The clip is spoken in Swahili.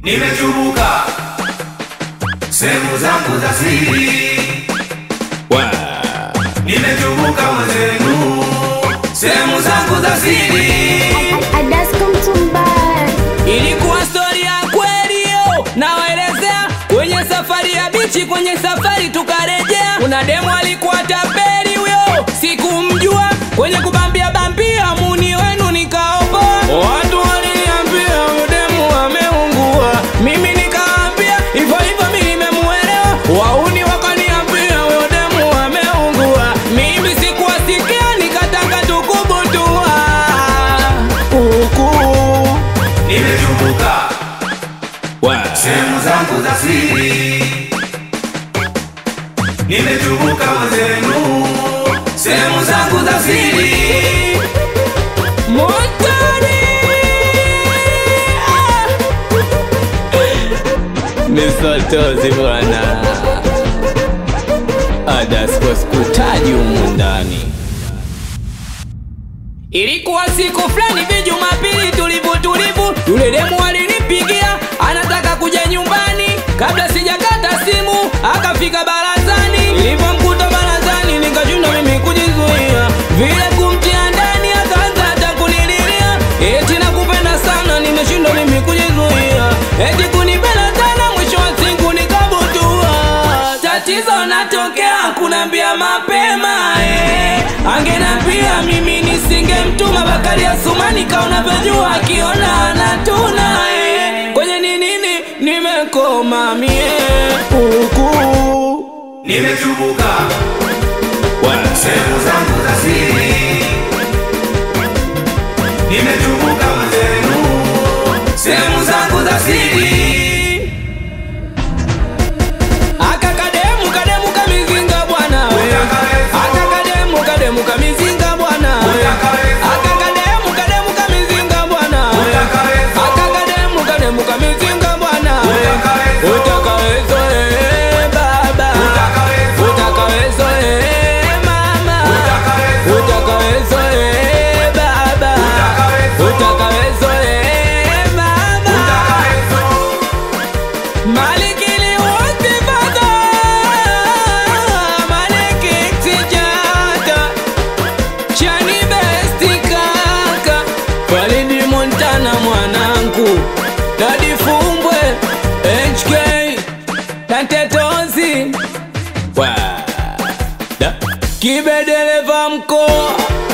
nimechubuka sehemu zangu za siri, nimechubuka mwenzenu sehemu zangu za siri. Ilikuwa stori ya kweli yo, nawaelezea kwenye safari ya bichi, kwenye safari tukarejea. Kuna demu alikuwa tapeli huyo, sikumjua kwenye kubambia bambia, muni wenu nikaokoa. Watu waliniambia huyo demu ameungua, mimi nikaambia hivyo hivyo, mimi nimemuelewa. Wauni wakaniambia huyo demu ameungua, mimi sikuwasikia, nikataka tukubutua huku Nimechubuka sehemu zangu za siri, nimechubuka mwenzenu sehemu zangu za siri. Montani! Misotozi bwana, Adasko sikutaji humu ndani. Ilikuwa siku fulani vi Jumapili tulivu tulivu, yule demu alinipigia anataka kuja nyumbani. Kabla sijakata simu akafika barazani, nilivyomkuta barazani nikashindwa mimi kujizuia, vile kumtia ndani akaanza hata kunililia, eti nakupenda sana, nimeshindwa mimi kujizuia, eti kunipenda sana, mwisho wa siku nikabutua. Tatizo natokea kunambia mapema eh. Angenambia mimi nisingemtuma Bakari Asumani kaona vyajua akiona anatuna eh. Kwenye ninini nimekoma mie huku Nimechubuka sehemu zangu za siri, nimechubuka mwenzenu sehemu zangu za siri. aka kademu kademu kamizinga bwana we. aka kademu kademu kamizinga bwana we. aka kademu kademu kamizinga bwana we. aka kademu kademu kamizinga bwana we. utakawezo eh, baba utakawezo eh, mama utakawezo eh, baba utakawezo eh, mama Malikili wote baba Maliki tijata Chani besti kaka Walidi Montana mwanangu Dadi Fumbwe HK Dante Tozi Wa Da Kibe dereva mkoa